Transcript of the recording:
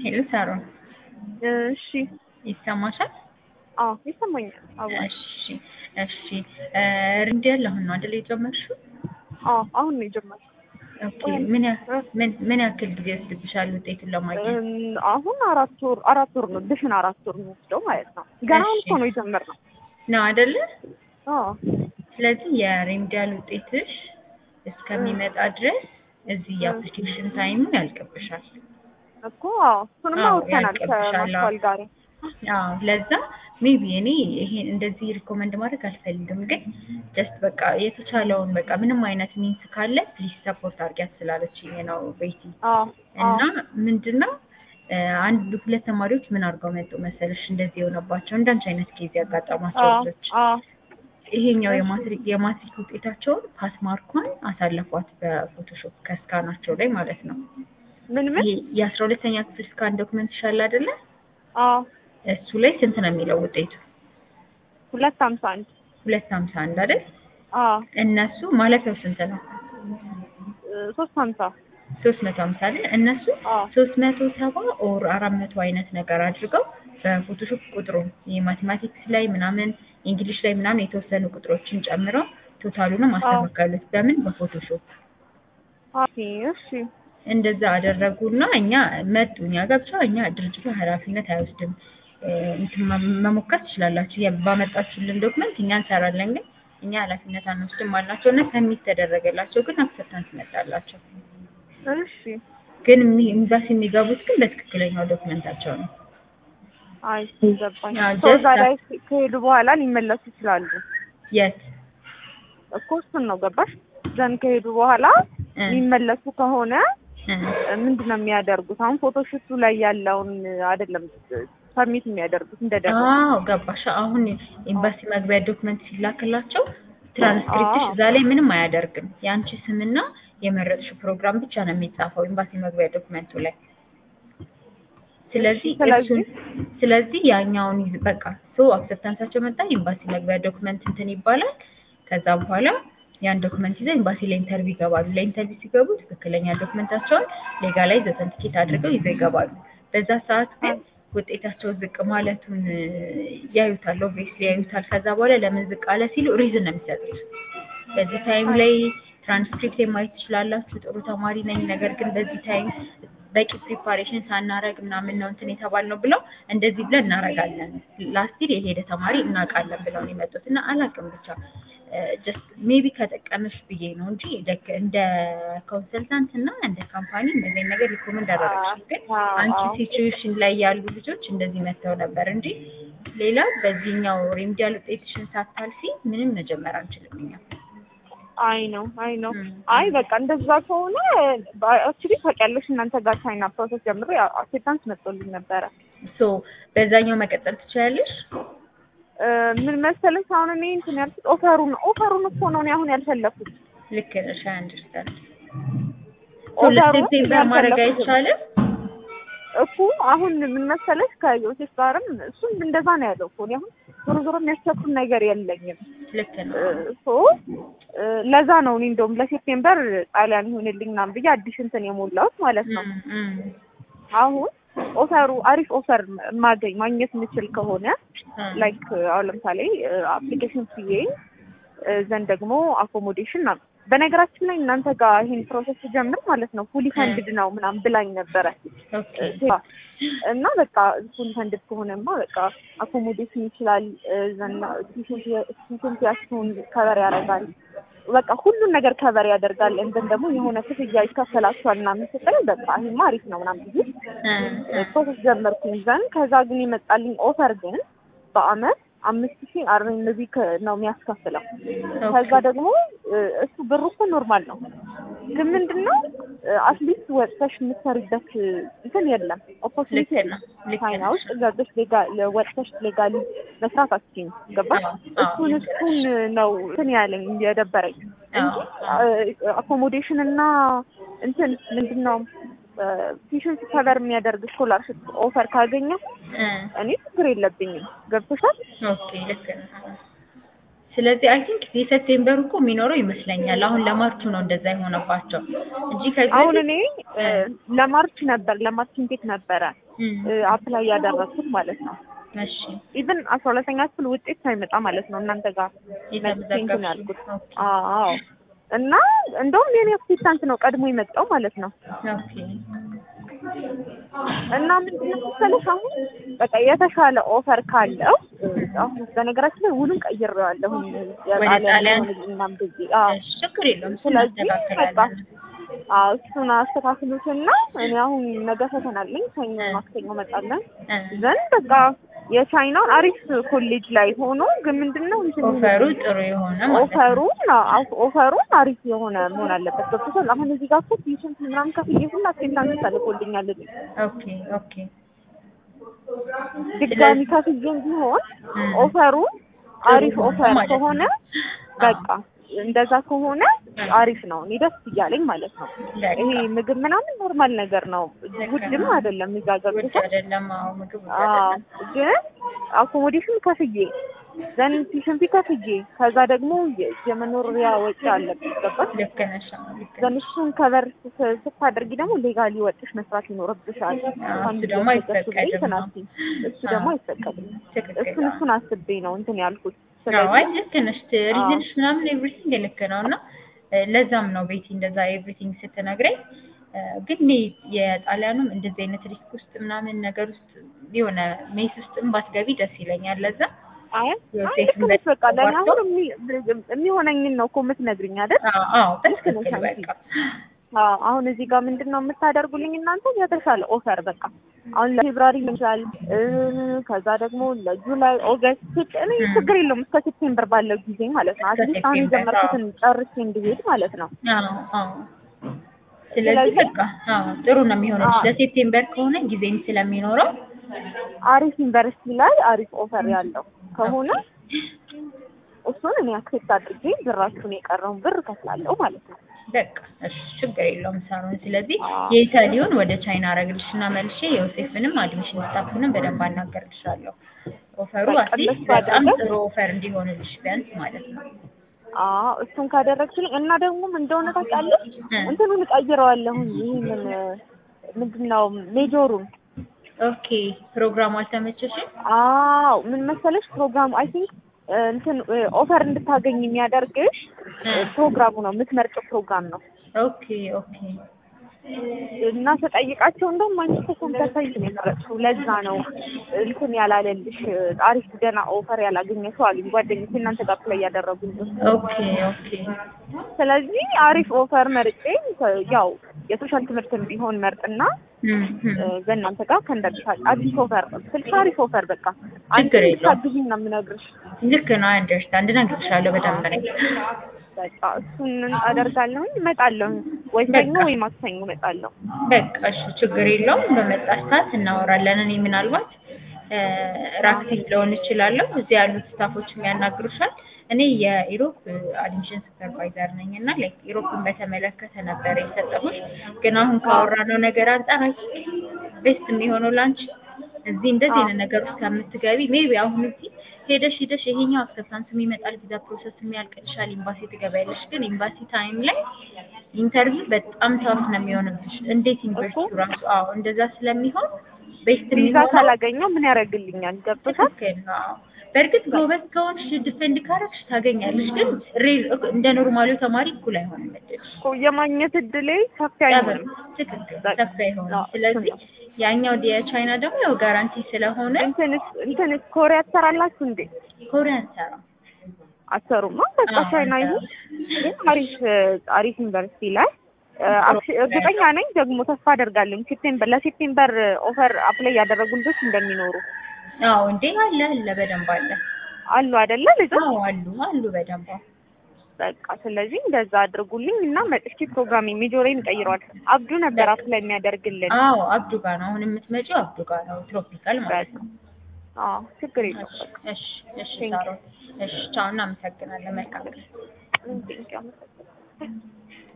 ሄሎ ሳሮን እሺ ይሰማሻል? አዎ ይሰማኛል። አዎ እሺ እሺ ሪንድ ያለ አሁን ነው አይደል የጀመርሽው? አዎ አሁን ነው የጀመርኩት። ኦኬ ምን ያ- ምን ምን ያክል ጊዜ ወስድብሻል ውጤቱን ለማግኘት? እም፣ አሁን አራት ወር አራት ወር ነው ድፍን አራት ወር የሚወስደው ማለት ነው። ገና አሁን እሺ። እኮ ነው የጀመርነው። ነው አይደለ? አዎ ስለዚህ የሬምዲያል ውጤትሽ እስከሚመጣ ድረስ እዚህ የአፕሊኬሽን ታይሙ ያልቅብሻል። እኮ አዎ እሱንማ አዎ፣ አውጥተናል ያልቅብሻል። ከማስተዋል ጋር። አዎ ለዛ ሜቢ እኔ ይሄ እንደዚህ ሪኮመንድ ማድረግ አልፈልግም፣ ግን ጀስት በቃ የተቻለውን በቃ ምንም አይነት ሚንስ ካለ ፕሊዝ ሰፖርት አድርጊያት ስላለችኝ ነው ቤቲ። አዎ እና ምንድነው እ፣ አንድ ሁለት ተማሪዎች ምን አድርገው መጡ መሰለሽ እንደዚህ የሆነባቸው እንዳንቺ አይነት ኬዝ ያጋጠማቸው አዎ ልጆች አዎ ይሄኛው የማትሪክ የማትሪክ ውጤታቸውን ፓስ ማርኳን አሳለፏት በፎቶሾፕ ከስካናቸው ላይ ማለት ነው። ምን ምን ይሄ የአስራ ሁለተኛ ክፍል ስካን ዶክመንት ይሻል አይደለ? አዎ እሱ ላይ ስንት ነው የሚለው ውጤቱ? ሁለት ሀምሳ አንድ ሁለት ሀምሳ አንድ አይደል? አዎ እነሱ ማለፊያው ስንት ነው? እ፣ ሶስት ሀምሳ ሶስት መቶ ሀምሳ አይደል? እነሱ አዎ ሶስት መቶ ሰባ ኦር አራት መቶ አይነት ነገር አድርገው በፎቶሾፕ ቁጥሩን የማቴማቲክስ ላይ ምናምን እንግሊሽ ላይ ምናምን የተወሰኑ ቁጥሮችን ጨምረው ቶታሉንም አስተካከሉት። በምን በፎቶሾፕ ኦኬ እሺ እንደዛ አደረጉና እኛ መጡ እኛ ጋር ብቻ እኛ ድርጅቱ ኃላፊነት አይወስድም እ፣ እንትን መ- መሞከር ትችላላችሁ ያ- ባመጣችሁልን ዶክመንት እኛ እንሰራለን ግን እኛ ኃላፊነት አንወስድም አልናቸው እና ሰሚት ተደረገላቸው ግን አክሰፕታንስ መጣላቸው እሺ ግን የሚ- ኤምባሲ የሚገቡት ግን በትክክለኛው ዶክመንታቸው ነው አይ ገባኝ። አዎ፣ ሰው just እዛ ላይ ከሄዱ በኋላ ሊመለሱ ይችላሉ የት እኮ እሱን ነው ገባሽ? ዘን ከሄዱ በኋላ እ፣ የሚመለሱ ከሆነ እ፣ ምንድን ነው የሚያደርጉት? አሁን ፎቶሹቱ ላይ ያለውን አይደለም ሰሚት የሚያደርጉት እንደደረሱ አዎ ገባሽ አሁን ኤምባሲ መግቢያ ዶክመንት ሲላክላቸው ትራንስክሪፕትሽ አዎ። እዛ ላይ ምንም አያደርግም የአንቺ ስምና የመረጥሽው ፕሮግራም ብቻ ነው የሚጻፈው ኤምባሲ መግቢያ ዶክመንቱ ላይ ስለዚህ ስለዚህ? እሱን ስለዚህ ያኛውን ይዝ- በቃ ሶ አክሰፕታንሳቸው መጣ ኤምባሲ መግቢያ ዶክመንት እንትን ይባላል ከዛ በኋላ ያን ዶክመንት ይዘው ኤምባሲ ለኢንተርቪው ይገባሉ ለኢንተርቪው ሲገቡ ትክክለኛ ዶክመንታቸውን ሌጋላይዝ ኦተንቲኬት አድርገው ይዘው ይገባሉ በዛ ሰዓት ግን ውጤታቸው ዝቅ ማለቱን እ፣ ያዩታል ኦብቪየስሊ ያዩታል ከዛ በኋላ ለምን ዝቅ አለ ሲሉ ሪዝን ነው የሚሰጡት በዚህ ታይም ላይ ትራንስክሪፕት ማየት ትችላላችሁ ጥሩ ተማሪ ነኝ ነገር ግን በዚህ ታይም በቂ ፕሪፓሬሽን ሳናረግ ምናምን ነው እንትን የተባልነው ብለው እንደዚህ ብለን እናረጋለን ላስት ይር የሄደ ተማሪ እናውቃለን ብለው ነው የመጡት እና አላውቅም ብቻ ጀስት ሜቢ ከጠቀመሽ ብዬ ነው እንጂ ደክ- እንደ ኮንሰልታንት እና እንደ ካምፓኒ እንደዚህ ነገር ሪኮመንድ አደረግሽ ግን አዎ፣ አንቺ አዎ። ሲቹዌሽን ላይ ያሉ ልጆች እንደዚህ መጥተው ነበር እንጂ ሌላ በዚህኛው ሬምዲያል ውጤትሽን ሳታልፊ ምንም መጀመር አንችልም እኛ አይ ነው አይ ነው ም። አይ በቃ እንደዛ ከሆነ አክቹሊ ታውቂያለሽ እናንተ ጋር ቻይና ፕሮሰስ ጀምሮ አክሴፕታንስ መጥቶልኝ ነበረ ሶ በዛኛው መቀጠል ትችላለሽ እ፣ ምን መሰለሽ አሁን እኔ እንትን ያልኩት ኦፈሩን ኦፈሩን እኮ ነው እኔ አሁን ያልፈለኩት ልክ ነሽ አይ አንደርስታንድ ኦፈሩን ለሴፕቴምበር ማድረግ ያልፈለኩት አይቻልም እኮ አሁን ምን መሰለሽ ከዮሴፍ ጋርም እሱም እንደዛ ነው ያለው እኮ እኔ አሁን ዞሮ ዞሮ የሚያስቸኩል ነገር የለኝም ልክ ነው ሶ ለዛ ነው እኔ እንደውም ለሴፕቴምበር ጣሊያን ይሆንልኝ ምናምን ብዬ አዲስ እንትን የሞላሁት ማለት ነው እም፣ እም፣ አሁን ኦፈሩ አሪፍ ኦፈር ማገኝ ማግኘት የምችል ከሆነ እም። ላይክ አሁን ለምሳሌ አፕሊኬሽን ፍዬ ዘንድ ደግሞ አኮሞዴሽን ነው። በነገራችን ላይ እናንተ ጋር ይሄን ፕሮሰስ ስጀምር ማለት ነው ፉሊ ፈንድድ ነው ምናምን ብላኝ ነበረ ኦኬ እና በቃ ፉሊ ፈንድድ ከሆነማ በቃ አኮሞዴሽን ይችላል ዘና ሲሽንቲያችሁን ከበር ያደርጋል በቃ ሁሉን ነገር ከበር ያደርጋል እንትን ደግሞ የሆነ ክፍያ ይከፈላችኋል ምናምን ስትለኝ በቃ ይሄማ አሪፍ ነው ምናምን ብዬ እም፣ እም። ፕሮሰስ ጀመርኩኝ ዘንድ ከዛ ግን የመጣልኝ ኦፈር ግን በአመት አምስት ሺህ አርኤንቢ ነው የሚያስከፍለው። ከዛ ደግሞ እ፣ እሱ ብሩ እኮ ኖርማል ነው፣ ግን ምንድን ነው አትሊስት ወጥተሽ የምትሰሪበት እንትን የለም ኦፖርቹኒቲ ልክ የለም። ነው ልክ ቻይና ነሽ ውስጥ ገብተሽ ሌጋ ወጥተሽ ሌጋሊ መስራት አትችይም። ገባሽ? አዎ፣ አዎ። እሱን እሱን ነው እንትን ያለኝ የደበረኝ እንጂ አዎ፣ አኮሞዴሽን እና እንትን ምንድን ነው ፊሽን ከቨር የሚያደርግ ስኮላርሽፕ ኦፈር ካገኘ እም። እኔ ችግር የለብኝም። ገብቶሻል? ኦኬ ልክ ነው። ስለዚህ አይ ቲንክ የሴፕቴምበሩ እኮ የሚኖረው ይመስለኛል። አሁን ለማርቹ ነው እንደዛ የሆነባቸው እንጂ ከዚህ አሁን በፊት እኔ እ፣ ለማርች ነበር ለማርች ኢንቴክ ነበረ እም፣ አፕላይ ያደረግኩት ማለት ነው። እሺ ኢቭን አስራ ሁለተኛ ክፍል ውጤት ሳይመጣ ማለት ነው እናንተ ጋር መጥቼ እንትን ያልኩት። ኦኬ አዎ እና እንደውም የኔ አክሴፕታንስ ነው ቀድሞ የመጣው ማለት ነው። ኦኬ እና ምንድን ነው መሰለሽ አሁን በቃ የተሻለ ኦፈር ካለው አሁን በነገራችን ላይ ውሉን ቀይሬዋለሁ ጣሊያን? የጣሊያን ምናምን ብዬ አዎ እሺ ችግር የለውም እሱን ስለዚህ በቃ እናስተካክላለን አዎ እሱን አስተካክሉትና እኔ አሁን ነገ ፈተና አለኝ ሰኞ ማክሰኞ እመጣለን እ፣ ዘንድ በቃ የቻይናውን አሪፍ ኮሌጅ ላይ ሆኖ ግን ምንድን ነው እንትን ኦፈሩ ጥሩ የሆነ ማለት ነው ኦፈሩን አዎ፣ ኦፈሩን አሪፍ የሆነ መሆን አለበት። ገብቶሻል? አሁን እዚህ ጋር እኮ ቲዩሽን ምናምን ከፍዬ ሁላ አክሴፕታንስ ተልኮልኛል። ኦኬ ኦኬ ድጋሚ ከፍዬም ቢሆን እም፣ ኦፈሩን አሪፍ ጥሩ ኦፈር ማለት ነው። ከሆነ በቃ እንደዛ ከሆነ አሪፍ ነው። እኔ ደስ እያለኝ ማለት ነው። በቃ ይሄ ምግብ ምናምን ኖርማል ነገር ነው፣ ውድም አይደለም። እዛ ውድ ገብቶሻል? አይደለም አዎ ምግብ ውድ አዎ አይደለም ግን አኮሞዴሽን ከፍዬ ዘን ቲዩሽን ፊ ከፍዬ ከዛ ደግሞ የ- የመኖሪያ ወጪ አለብኝ ገባሽ? ልክ ነሽ አዎ ልክ ነሽ ዘን እሱን ከበር ስ- ስታደርጊ ደግሞ ሌጋሊ ወጥሽ መስራት ይኖርብሻል። አዎ፣ አንድ እሱ ደግሞ ገዝተሽ ብለኝ አይፈቀድም። ትናንት እሱ ደግሞ አዎ። አይፈቀድም። ትክክል እሱን አዎ። እሱን አስቤ ነው እንትን ያልኩት። አዎ አይ ስለዚህ ልክ ነሽ ሪዝንሽ ምናምን ኤቭሪቲንግ ልክ ነው እና እ፣ ለዛም ነው ቤቲ እንደዛ ኤቭሪቲንግ ስትነግረኝ እ፣ ግን እኔ የጣሊያኑም እንደዚህ አይነት ሪስክ ውስጥ ምናምን ነገር ውስጥ የሆነ ሜስ ውስጥም ባትገቢ ደስ ይለኛል ለዛ አይ ያው አይ ሴት ልክ ነሽ። በቃ ለእኔ ተዋርቶ- አሁን የሚ- የሚሆነኝን ነው እኮ የምትነግሪኝ አይደል? አዎ አዎ ልክ ነሽ በትክክል አንቺ። በቃ አዎ አሁን እዚህ ጋር ምንድን ነው የምታደርጉልኝ እናንተ የተሻለ ኦፈር በቃ አሁን ለፌብራሪ ይችላል ከዛ ደግሞ ለጁላይ ኦገስት እኔ ም። ችግር የለውም እስከ ሴፕቴምበር ባለው ጊዜ ማለት ነው እስከ አትሊስት አሁን ሴፕቴምበር፣ የጀመርኩትን ጨርሼ እንድሄድ ማለት ነው አዎ አዎ ስለዚህ ስለዚህ- በቃ አዎ ጥሩ ነው የሚሆነው አዎ። ለሴፕቴምበር ከሆነ ጊዜም ስለሚኖረው አሪፍ ዩኒቨርሲቲ ላይ አሪፍ ኦፈር ያለው ከሆነ እሱን እኔ አክሴፕት አድርጌ ብራችሁን የቀረውን ብር እከፍላለሁ ማለት ነው በቃ እሺ ችግር የለውም ሳሮን ስለዚህ አዎ። የኢታሊውን ወደ ቻይና አረግልሽና መልሼ የዮሴፍንም አድሚሽን ስታፍንም በደንብ አናገርልሻለሁ ኦፈሩ በቃ አትሊስት እንደሱ በጣም አድርገን- ጥሩ ኦፈር እንዲሆንልሽ ቢያንስ ማለት ነው አዎ እሱን ካደረግችልኝ እና ደግሞ ምን እንደሆነ ታውቂያለሽ እ። እንትኑን እቀይረዋለሁኝ ይህንን ምንድን ነው ሜጆሩን ኦኬ ፕሮግራሙ አልተመቸሽም አዎ ምን መሰለሽ ፕሮግራሙ አይ ቲንክ እንትን ኦፈር እንድታገኝ የሚያደርግሽ እ። ፕሮግራሙ ነው የምትመርጭው ፕሮግራም ነው ኦኬ ኦኬ እና ተጠይቃቸው እንደውም አንቺ እኮ ኮምፒውተር ሳይንስ ነው የመረጥሽው ለዛ ነው እንትን ያላለልሽ አሪፍ ገና ኦፈር ያላገኘሽው አሉኝ ጓደኞቼ እናንተ ጋር ላይ ያደረጉኝ ኦኬ ኦኬ ስለዚህ አሪፍ ኦፈር መርጬ ያው የሶሻል ትምህርትን ቢሆን መርጥና እም፣ እም። እ፣ በእናንተ ጋር ከእንደርሻል አዲስ ኦፈር ስልሽ አሪፍ ኦፈር በቃ አንቺ ችግር የለውም። እንድታግዢኝ ነው የምነግርሽ ልክ ነው አንደርስታንድ እነግርሻለሁ በደንብ ነኝ በቃ እሱን አደርጋለሁኝ እመጣለሁ ወይ ሰኞ በቃ። ወይ ማክሰኞ እመጣለሁ በቃ እሺ ችግር የለውም በመጣሽ ሰዓት እናወራለን እኔ ምናልባት እ፣ ራክቲቭ ልሆን እችላለሁ እዚህ ያሉት ስታፎችም ያናግሩሻል እኔ የኢሮፕ አድሚሽን ሱፐርቫይዘር ነኝ እና ላይክ ኢሮፕን በተመለከተ ነበረ የሰጠሁሽ ግን አሁን ካወራነው ነገር አንጻር አይ ቤስት የሚሆነው ላንቺ እዚህ እንደዚህ አይነት ነገር ውስጥ ከምትገቢ ሜቢ አሁን እዚህ ሄደሽ ሄደሽ ይሄኛው አክሰፕታንስ የሚመጣል ቪዛ ፕሮሰስ የሚያልቅልሻል ኤምባሲ ትገቢያለሽ ግን ኤምባሲ ታይም ላይ ኢንተርቪው በጣም ታፍ ነው የሚሆንብሽ እንዴት ዩኒቨርሲቲ ራሱ አዎ እንደዛ ስለሚሆን ቤስት ቪዛ የሚሆነው ካላገኘው ምን ያደርግልኛል ገብቶሻል ትክክል ነው አዎ። በእርግጥ ጎበዝ ከሆንሽ ዲፌንድ ካረግሽ ታገኛለሽ ግን ሬል እንደ ኖርማሉ ተማሪ እኩል አይሆንም እድልሽ እኮ የማግኘት እድሌ ሰፊ ጠብር አይሆንም ትክክል በቃ። ሰፊ አይሆንም አዎ፣ ስለዚህ እሱ ያኛው የቻይና ደግሞ ያው ጋራንቲ ስለሆነ እንትንስ እንትንስ ኮሪያ ትሰራላችሁ እንዴ ኮሪያ ሰራ አትሰሩማ በቃ አዎ፣ ቻይና ይሁን ግን አሪፍ አሪፍ ዩኒቨርሲቲ ላይ እ፣ አክሽ- እርግጠኛ ነኝ ደግሞ ተስፋ አደርጋለሁ ሴፕቴምበር ለሴፕቴምበር ኦፈር አፕላይ ያደረጉ ልጆች እንደሚኖሩ አዎ እንዴ አለ አለ በደንብ አለ አሉ አይደለ ልጆች አዎ አሉ አሉ በደንብ አዎ። በቃ ስለዚህ እንደዛ አድርጉልኝ እና መጥቼ ፕሮግራም ሜጆሬን ቀይሯል አብዱ ነበር አፕላይ የሚያደርግልን አዎ አብዱ ጋር ነው አሁን የምትመጪው አብዱ ጋር ነው ትሮፒካል ማለት ነው አዎ ችግር የለውም እሺ በቃ እሺ እሺ Thank you. ሳሮን እሺ ቻው እናመሰግናለን መልካም ቀን ቴንኪው አመሰግናለሁ